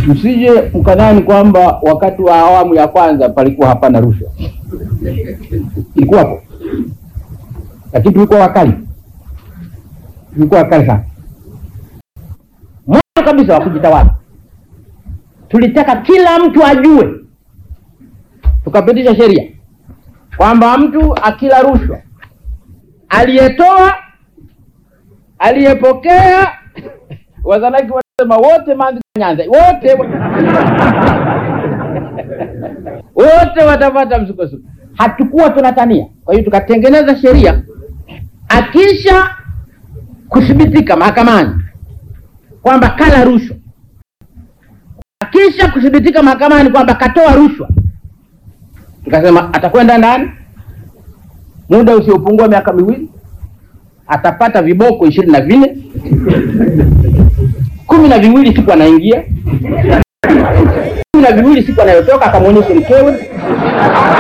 msije mkadhani kwamba wakati wa awamu ya kwanza palikuwa hapana rushwa, ilikuwapo, lakini tulikuwa wakali, tulikuwa wakali sana. Mwanzo kabisa wa kujitawala, tulitaka kila mtu ajue, tukapitisha sheria kwamba mtu akila rushwa, aliyetoa, aliyepokea, wazanaki wanasema wote manzi Nyanza wote wote watapata msukosuko. Hatukuwa tunatania, kwa hiyo tukatengeneza sheria, akisha kuthibitika mahakamani kwamba kala rushwa, akisha kuthibitika mahakamani kwamba katoa rushwa, tukasema atakwenda ndani muda usiopungua miaka miwili, atapata viboko ishirini na vinne kumi na viwili siku anaingia, kumi na viwili siku anayotoka, akamwonyeshe mkewe.